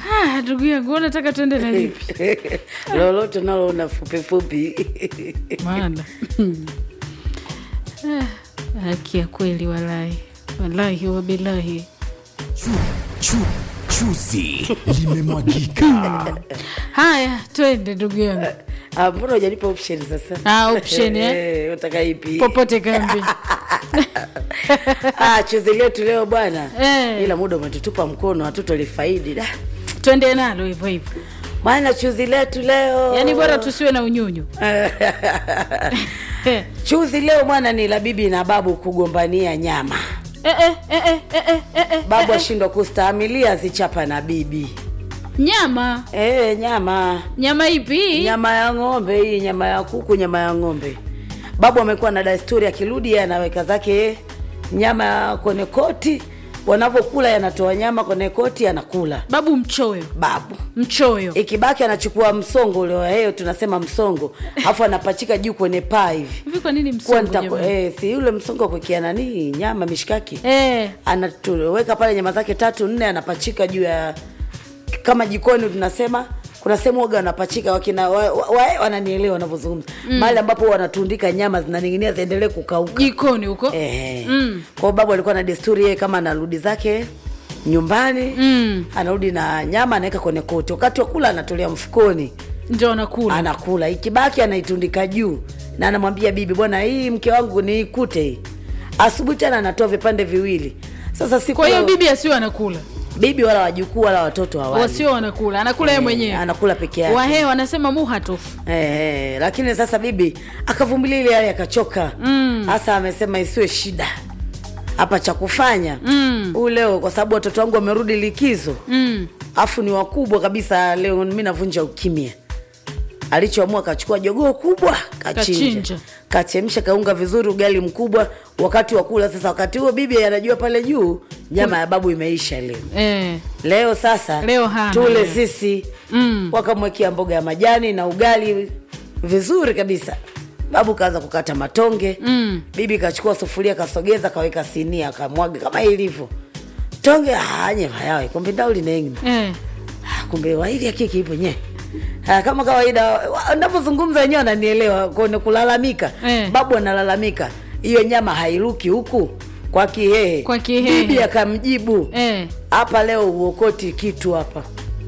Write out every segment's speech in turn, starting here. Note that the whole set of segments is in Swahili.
Ah, ndugu yangu unataka tuende na lipi lolote naloona fupifupi maana Ah, haki ya kweli walahi walahi wabilahi Chu, chu, chuzi limemwagika. haya twende ndugu yangu Ah, mbona hujanipa option sasa Ah, option, eh? Eh, unataka ipi popote kambi ah, chuzi letu leo bwana Eh. ila muda umetutupa mkono hatutolifaidi da twende nalo hivyo hivyo maana chuzi letu leo yaani bora tusiwe na unyunyu Eh, chuzi leo bwana ni la bibi na babu kugombania nyama eh, eh, eh, eh, eh, eh, eh, eh, babu eh, ashindwa kustahamilia zichapa na bibi nyama e, nyama nyama ipi nyama ya ng'ombe hii nyama ya kuku nyama ya ng'ombe babu amekuwa na desturi akirudi yeye anaweka zake nyama kwenye koti wanavyokula yanatoa nyama kwenye koti anakula babu mchoyo babu mchoyo ikibaki anachukua msongo ule wa heyo tunasema msongo afu anapachika juu kwenye paa hivi hivi kwa nini kuwa msongo nita, jamani? eh, si yule msongo wa kuwekea nani nyama mishikaki Eh, anatuweka pale nyama zake tatu nne anapachika juu ya kama jikoni tunasema kuna sehemu waga wanapachika wakina wa, wa, wa, wananielewa wanavyozungumza mm. mahali ambapo wanatundika nyama zinaning'inia ziendelee kukauka jikoni huko eh. Mm. kwao babu alikuwa na desturi yeye kama anarudi zake nyumbani Mm. anarudi na nyama anaweka kwenye koti wakati wa kula anatolea mfukoni ndio anakula anakula ikibaki anaitundika juu na anamwambia bibi bwana hii mke wangu niikute hii asubuhi tena anatoa vipande viwili sasa siku kwa hiyo leo- bibi asiwe anakula bibi wala wajukuu wala watoto hawali wasio wanakula anakula yeye Eh, mwenyewe anakula peke yake wahee wanasema muhatofu Eh, eh, lakini sasa bibi akavumilia ile hali akachoka hasa amesema isiwe shida hapa cha kufanya Mm. huu leo kwa sababu watoto wangu wamerudi likizo mm. afu ni wakubwa kabisa leo mi navunja ukimya alichoamua kachukua jogoo kubwa kachinja Kachinja. kachemsha kaunga vizuri ugali mkubwa wakati wa kula sasa wakati huo bibi anajua pale juu nyama ya babu imeisha leo eh. leo sasa Leo hana tule leo. sisi Mm. wakamwekea mboga ya majani na ugali vizuri kabisa babu kaanza kukata matonge Mm. bibi kachukua sufuria kasogeza kaweka sinia kamwaga kama ilivyo tonge anye vayawe kumbe ndauli nengi Eh. Ah, kumbe waili akiki ipo nye Ah, kama kawaida navyozungumza wenyewe wananielewa kone kulalamika Eh. babu analalamika hiyo nyama hairuki huku kwa kihehe Kwa kihehe. bibi akamjibu Eh. hapa leo uokoti kitu hapa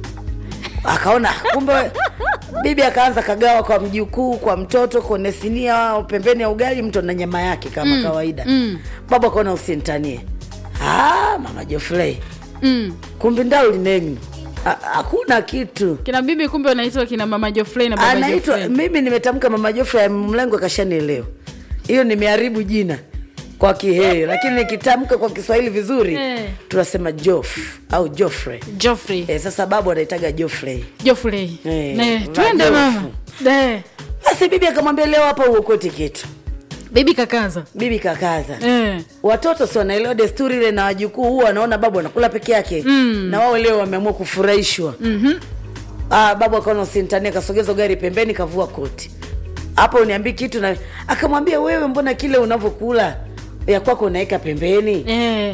akaona kumbe bibi akaanza kagawa kwa mjukuu kwa mtoto kwenye sinia pembeni ya ugali mtu na nyama yake kama mm, kawaida mm. babu akaona usintanie ah, mama jofrey Mm. kumbe ndaulinegno hakuna kitu kina bibi kumbe wanaitwa kina mama Jofrey na baba anaitwa Jofrey. mimi nimetamka mama jofrey mlengo akashanielewa hiyo nimeharibu jina kwa kihee lakini nikitamka kwa kiswahili vizuri Eh. tunasema jof au jofrey Joffrey. e, sasa babu anaitaga jofrey Joffrey. Eh, Ne, la twende Jofu. mama eh. basi bibi akamwambia leo hapa uokoti kitu bibi kakaza bibi kakaza eh. watoto si wanaelewa desturi ile na wajukuu huwa wanaona babu anakula peke yake Mm. na wao leo wameamua kufurahishwa mm-hmm. ah, babu akaona usintania kasogeza gari pembeni kavua koti hapo uniambii kitu na akamwambia wewe mbona kile unavyokula ya kwako unaweka pembeni eh.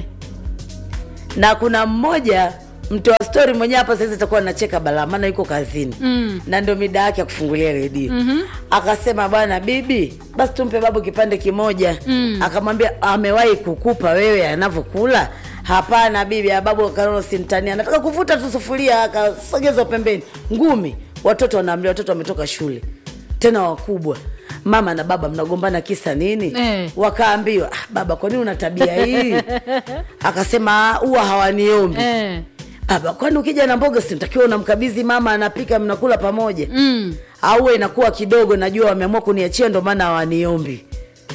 na kuna mmoja mtoa stori mwenyewe hapa saizi itakuwa nacheka balaa maana yuko kazini Mm. na ndio mida yake ya kufungulia redio mm-hmm. akasema bwana bibi basi tumpe babu kipande kimoja Mm. akamwambia amewahi kukupa wewe anavyokula hapana bibi ya babu akaona sintania anataka kuvuta tu sufuria akasogezwa pembeni ngumi watoto wanaamlia watoto wametoka shule tena wakubwa mama na baba mnagombana kisa nini Eh. wakaambiwa ah, baba kwani una tabia hii akasema "Ah, huwa hawaniombi Eh. baba kwani ukija na mboga sintakiwa unamkabidhi mama anapika mnakula pamoja Mm. au inakuwa kidogo najua wameamua kuniachia ndo maana hawaniombi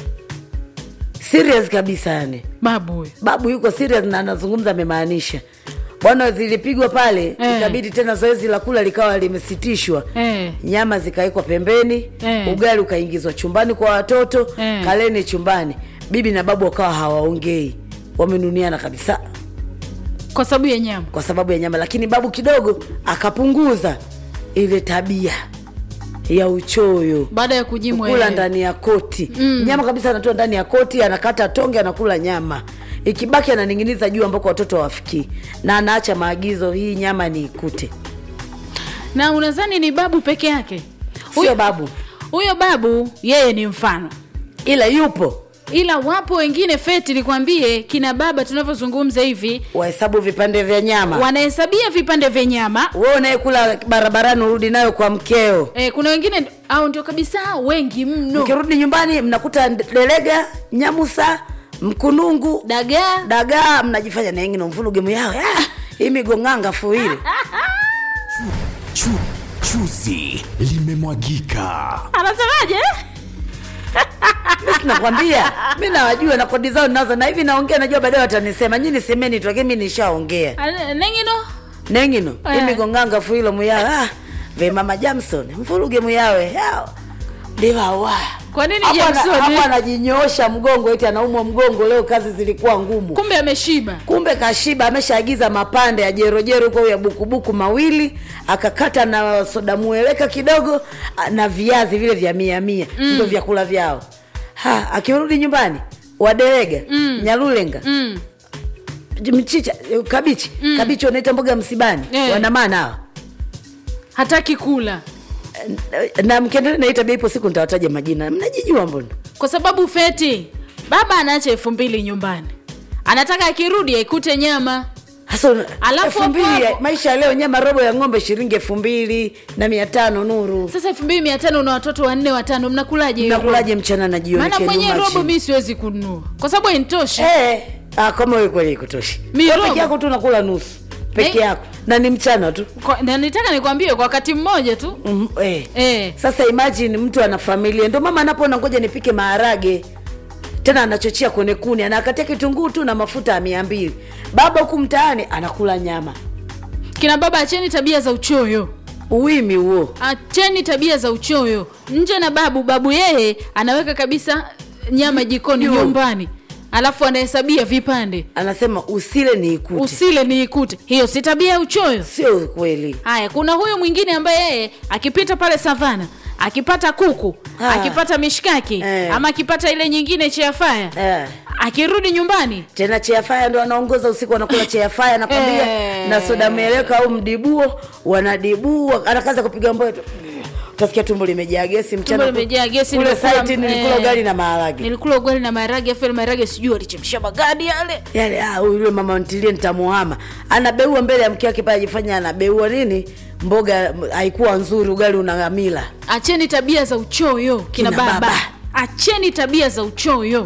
serious kabisa yani babu huyo babu yuko serious na anazungumza amemaanisha bwana zilipigwa pale Eh. ikabidi tena zoezi la kula likawa limesitishwa eh. nyama zikawekwa pembeni Eh. ugali ukaingizwa chumbani kwa watoto Eh. kaleni chumbani bibi na babu wakawa hawaongei wamenuniana kabisa kwa sababu ya nyama kwa sababu ya nyama lakini babu kidogo akapunguza ile tabia ya uchoyo baada ya kujimwa kula yeye. ndani ya koti mm. nyama kabisa anatoa ndani ya koti anakata tonge anakula nyama ikibaki ananing'iniza juu ambako watoto hawafikii na anaacha maagizo hii nyama ni ikute na unadhani ni babu peke yake sio Huyo- babu huyo babu yeye ni mfano ila yupo ila wapo wengine feti nikwambie kina baba tunavyozungumza hivi wahesabu vipande vya nyama wanahesabia vipande vya nyama wewe unayekula barabarani urudi nayo kwa mkeo e, kuna wengine au ndio kabisa wengi mno mkirudi nyumbani mnakuta delega nyamusa mkunungu dagaa dagaa mnajifanya naengine mvuluge muyao ah, hii migong'anga fuili Chu, chuzi limemwagika. anasemaje nakwambia mi nawajua na kodi zao nazo na hivi naongea najua baadaye watanisema nyini semeni tu lakini mi nishaongea Ana- nengino nengino Eh. hii migong'anga fuilo muyawe ah, ve mama jamson mvuluge muyawe yao ndivawa Kwa nini Hapo ana- Jamson? hapo anajinyoosha mgongo eti anaumwa mgongo leo kazi zilikuwa ngumu kumbe ameshiba kumbe kashiba ameshaagiza mapande ya jerojero huko ya bukubuku mawili akakata na soda mueleka kidogo a- na viazi vile vya mia mia mm. ndo vyakula vyao ha akirudi nyumbani waderega mm. nyarulenga mm. mchicha eh, kabichi mm. kabichi wanaita mboga msibani Eh. wanamana hawa hataki kula Eh, na mkiendelea na hii tabia ipo siku nitawataja majina mnajijua mbona kwa sababu feti baba anaacha elfu mbili nyumbani anataka akirudi aikute nyama hasa Alafu elfu mbili hapo ya- hapo- maisha ya leo nyama robo ya ng'ombe shilingi elfu mbili na mia tano nuru sasa elfu mbili mia tano na watoto wanne watano mnakulaje hiyo nakulaje mchana na robo? jioni maana Kenya mwenyewe robo machini? mi siwezi kununua kwa sababu hainitoshi Eh, ah, kama wewe kweli ikutoshi Mi Wewe robo. peke yako tu unakula nusu peke Eh. yako na ni mchana tu Kwa- na nitaka nikwambie kwa wakati mmoja tu mm, eh. eh. sasa imagine mtu ana familia ndio mama anapoona ngoja nipike maharage tena anachochea kwenye kuni anakatia kitunguu tu na mafuta ya mia mbili baba huku mtaani anakula nyama kina baba acheni tabia za uchoyo uwimi huo acheni tabia za uchoyo nje na babu babu yeye anaweka kabisa nyama jikoni Juu. nyumbani alafu anahesabia vipande anasema usile ni ikute usile ni ikute hiyo si tabia ya uchoyo sio kweli haya kuna huyu mwingine ambaye yeye akipita pale savana akipata kuku Ah. akipata mishkaki Eh. ama akipata ile nyingine cheafaya eh. akirudi nyumbani tena cheafaya ndo anaongoza usiku wanakula cheafaya nakwambia Eh. na soda mieleka au mdibuo wanadibua anakaza kupiga mboyo tu utasikia tumbo limejaa gesi mchana Tumbo limejaa gesi, kule nimekula- site nilikula eh. ugali na maharage nilikula ugali na maharage afu ile maharage sijui alichemsha magadi yale yale ah, huyu yule mama ntilie nitamuhama anabeua mbele ya mke wake pale ajifanya anabeua nini mboga m- haikuwa nzuri ugali unaamila acheni tabia za uchoyo kina, Kina baba. baba. acheni tabia za uchoyo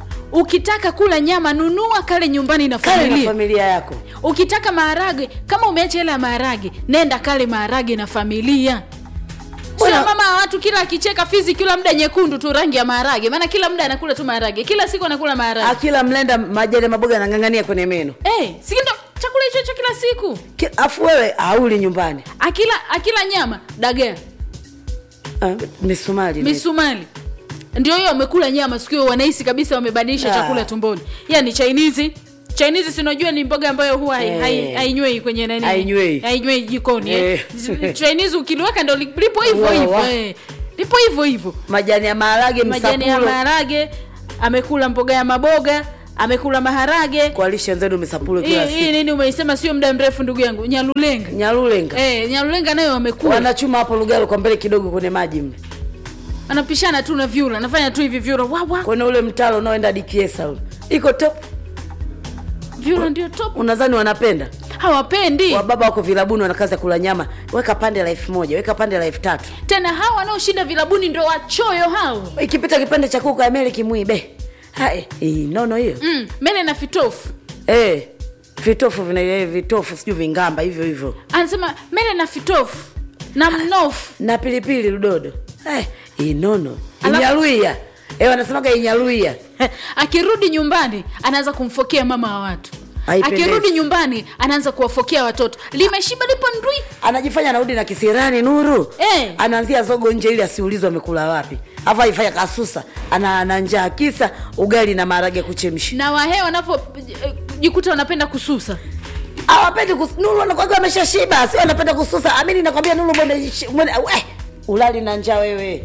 ukitaka kula nyama nunua kale nyumbani na kale na familia familia yako ukitaka maharage kama umeacha hela ya maharage nenda kale maharage na familia sio Bwana- mama wa watu kila akicheka fizi kila muda nyekundu tu rangi ya maharage maana kila muda anakula tu maharage kila siku anakula maharage akila mlenda majani ya maboga anang'ang'ania kwenye meno hey, sikindo chakula hicho hicho kila siku Ki- afu wewe auli nyumbani akila akila nyama dagaa ah, misumari misumali ndio hiyo wamekula nyama siku hiyo wanahisi kabisa wamebadilisha Ah. chakula tumboni yani chinese chinese sinajua ni mboga ambayo huwa hai- Eh. hai- hainywei kwenye nani Hainywei. hainywei jikoni eh. Eh. chinese ukiliweka ndo li- lipo hivyo Wa- hivyo wa. eh. lipo hivyo hivyo majani ya maharage majani ya msapulo maharage amekula mboga ya maboga amekula maharage kwa lishe nzenu misapulo hii kila hii siku nini umeisema sio muda mrefu ndugu yangu nyalulenga nyarulenga eh, nyalulenga nayo wamekula wanachuma hapo lugalo kwa mbele kidogo kwenye maji mle anapishana tu na vyura anafanya tu hivi vyura wawa kwenye ule mtalo unaoenda dikiesa ule iko top vyura ndio top unadhani wanapenda hawapendi wababa wako vilabuni wanakaza kula nyama weka pande la elfu moja weka pande la elfu tatu tena hawa wanaoshinda vilabuni ndo wachoyo hao ikipita kipande cha kuku ameli kimwibe Hai, hii nono hiyo mm, mene na fitofu eh vitofu vina eh, vitofu sijui vingamba hivyo hivyo anasema mene na fitofu na mnofu na pilipili ludodo Eh, hii nono Alafu- inyaluia eh, wanasemaga inyaluia akirudi nyumbani anaanza kumfokea mama wa watu Haipendezi. akirudi nyumbani anaanza kuwafokea watoto limeshiba lipo ndui anajifanya anarudi na kisirani nuru Eh. anaanzia zogo nje ili asiulizwe amekula wapi afu aifanya kasusa ana, ana njaa kisa ugali na maharage kuchemsha na wahee wanapojikuta wanapenda kususa awapendi kus... nuru anakwaga ameshashiba sio anapenda kususa amini nakwambia nuru mwene, mwene, we, ulali na njaa wewe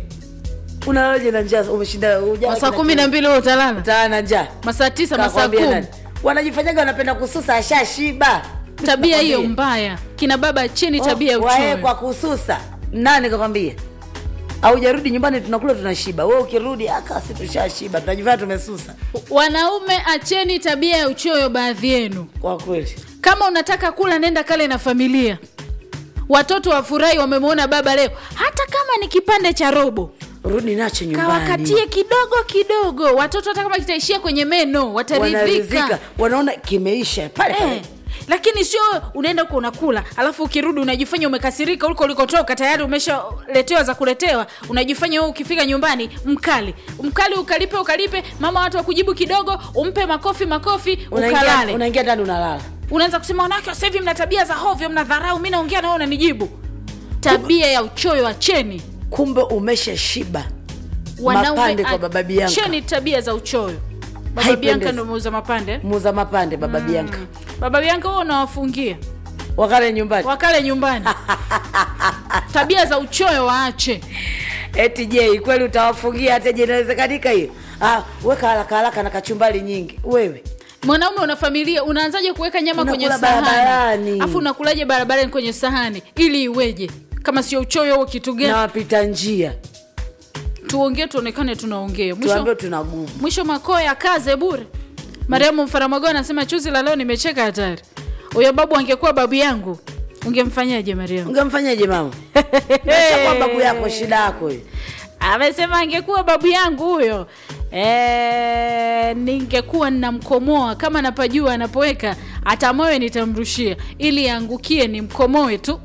unalaje na njaa umeshinda hujala masaa kina kumi na kitu. mbili huo utalala Utalala na njaa masaa tisa masaa Kakwambia kumi nani? wanajifanyaga wanapenda kususa ashashiba tabia hiyo mbaya kina baba cheni tabia ya wae uchoyo kwa kususa nani kakwambia aujarudi nyumbani tunakula tunashiba we ukirudi akasi tushashiba tunajifanya tumesusa wanaume acheni tabia ya uchoyo baadhi yenu kwa kweli kama unataka kula nenda kale na familia watoto wafurahi wamemwona baba leo hata kama ni kipande cha robo rudi nacho nyumbani kawakatie kidogo kidogo watoto hata kama kitaishia kwenye meno wataridhika wanaridhika wanaona kimeisha pale pale eh. lakini sio unaenda huko unakula alafu ukirudi unajifanya umekasirika huko ulikotoka tayari umeshaletewa za kuletewa unajifanya wewe ukifika nyumbani mkali mkali ukalipe ukalipe mama watu wakujibu kidogo umpe makofi makofi unaingia ukalale unaingia ndani unalala unaanza kusema wanawake wa sasa hivi mna tabia za hovyo mna dharau mi naongea na wewe unanijibu tabia ya uchoyo acheni kumbe umesha shiba Wanaume Mapande kwa baba Bianca. acheni tabia za uchoyo baba Haipendezi. bianka ndo muuza mapande eh? muza mapande baba bianka baba bianka huo unawafungia wakale nyumbani wakale nyumbani tabia za uchoyo waache eti je kweli utawafungia hata je inawezekanika hiyo ah, weka haraka haraka na kachumbali nyingi wewe mwanaume una familia unaanzaje kuweka nyama Unakula kwenye sahani barabarani. afu unakulaje barabarani kwenye sahani ili iweje kama sio uchoyo huo kitu na gani wapita njia tuongee tuonekane tunaongea tuambie mwisho, tuna gumu mwisho makoya kaze bure mariamu mfaramago anasema chuzi la leo nimecheka hatari huyo babu angekuwa babu yangu ungemfanyaje mariamu ungemfanyaje mama Nashakuwa babu yako shida yako hiyo amesema angekuwa babu yangu huyo e, ningekuwa ninamkomoa kama napajua anapoweka hata moyo nitamrushia ili aangukie nimkomoe tu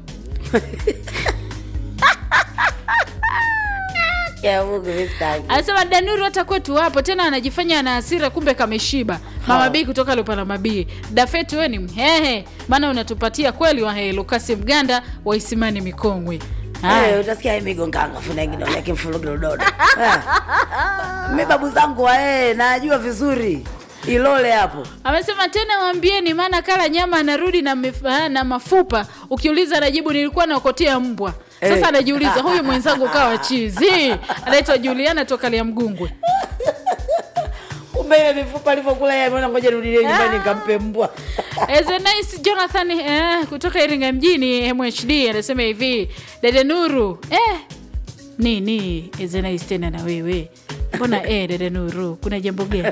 ya Mungu mistaki anasema danuru hata kwetu wapo tena anajifanya ana hasira kumbe kameshiba mama Ha. bii kutoka lupana mabii dafeti we ni mhehe maana unatupatia kweli wahehe lukasi mganda wa isimani mikongwe Haya. Eh, utasikia hii migonganga funa ingine yake mfululizo dodo mi babu zangu wae najua vizuri ilole hapo amesema tena waambieni maana kala nyama anarudi na, mif, ah, na mafupa ukiuliza anajibu nilikuwa naokotea mbwa sasa Eh. anajiuliza huyu mwenzangu kawa chizi anaitwa juliana toka lia mgungwe kumbe ile mifupa alivyokula yeye ameona ngoja nirudilie nyumbani nikampe mbwa Ezenais Jonathan eh, kutoka Iringa mjini MHD anasema hivi, dada Nuru eh, nini Ezenais tena na wewe mbona eh, dada Nuru kuna jambo gani?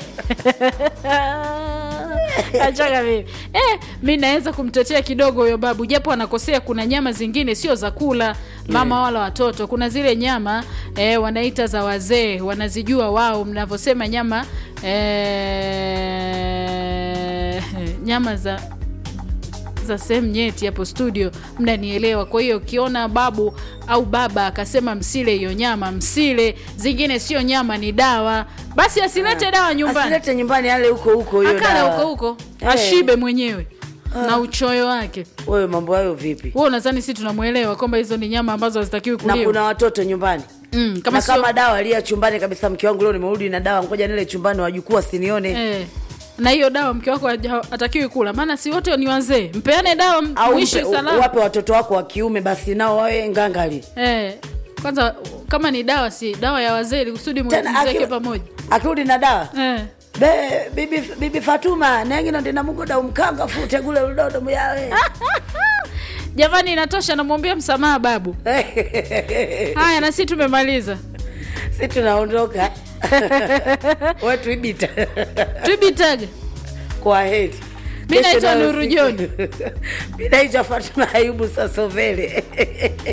Achaka mimi eh, mi naweza kumtetea kidogo huyo babu, japo anakosea. Kuna nyama zingine sio za kula mama wala watoto. Kuna zile nyama eh, wanaita za wazee, wanazijua wao. Mnavyosema nyama eh, nyama za za sehemu nyeti hapo studio, mnanielewa. Kwa hiyo ukiona babu au baba akasema msile hiyo nyama, msile. Zingine sio nyama, ni dawa. Basi asilete dawa nyumbani, asilete nyumbani ale huko huko hiyo akala dawa. huko huko, Eh. ashibe mwenyewe na uchoyo wake. wewe mambo hayo vipi Wewe unadhani sisi tunamwelewa kwamba hizo ni nyama ambazo hazitakiwi na kuliwa? kuna watoto nyumbani Mm, kama na sio kama dawa alia chumbani kabisa mke wangu leo nimerudi na dawa ngoja nile chumbani wajukuu wasinione eh, na hiyo dawa mke wako haja- hatakiwi kula, maana si wote ni wazee. Mpeane dawa m- au mwishi mpe- salama. wape watoto wako wa kiume basi nao wawe ngangali Eh, kwanza kama ni dawa, si dawa ya wazee, ili kusudi Tena mziweke aki- pamoja akirudi na dawa eh. be bibi, bibi fatuma nengino ndina mugoda umkanga fute gule ludodo muyawe Jamani, inatosha, namwombea msamaha babu. Haya, na sisi tumemaliza. si tunaondoka we tuibita Twibitaga kwa heri Mi naitwa Kesho nayo Nuru siku- John. mi naitwa fatuma ayubu sasovele